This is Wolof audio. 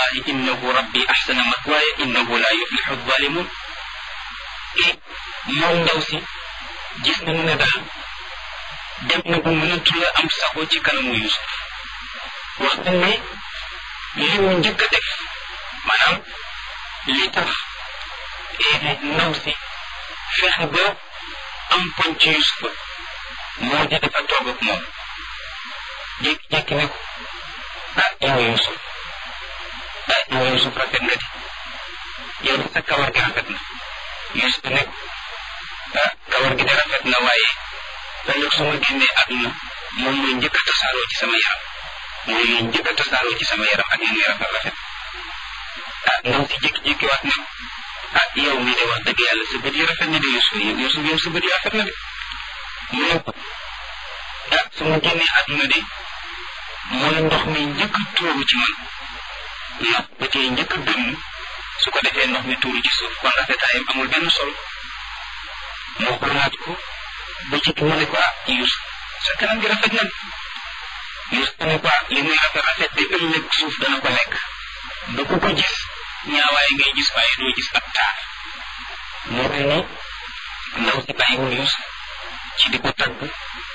allahi innahu rabbi ahsana matwaaya innahu la yuflixu zalimun te moom ndaw si gis nañu ne daal dem na bu mënatu la am sago ci kanamu Yusuf wax nañ ne li mu njëkk a def maanaam li tax ndaw si fexe ba am poñ ci Yusufa moo di dafa toog ak moom jékki-jékki ne ko ah yow Yusuf ah yow Yusuf rafet nga di yow sa kawar gi rafet na Yusuf ne ko ah kawar gi de rafet na waaye ëllëg su ma génnee àdduna moom mooy njëkk a tasaaroo ci sama yaram mooy mooy njëkk a tasaaroo ci sama yaram ak ni muy rafet rafet ah ndaw si jékki-jékki waat ne ah yow mii de wax dëgg yàlla sa bët yi rafet na de Yusuf Yusuf yow sa bët yi rafet na de mu ne ko ah su ma génnee àdduna de mooy ndox mi njëkk a tuuru ci man ndax ba tey njëkk a gëmm su ko defee ndox mi tuuru ci suuf kon rafetaayam amul benn solo moo xoolaat ko ba ci mu ne ko ah Yusuf sa kanam gi rafet na Yusuf ne ko ah li muy rafet rafet de ëllëg suuf dana ko lekk ba ku ko gis ñaawaay ngay gis waaye doo gis ab taar moo mel ni ndaw si bàyyiwul Yusuf ci di ko tagg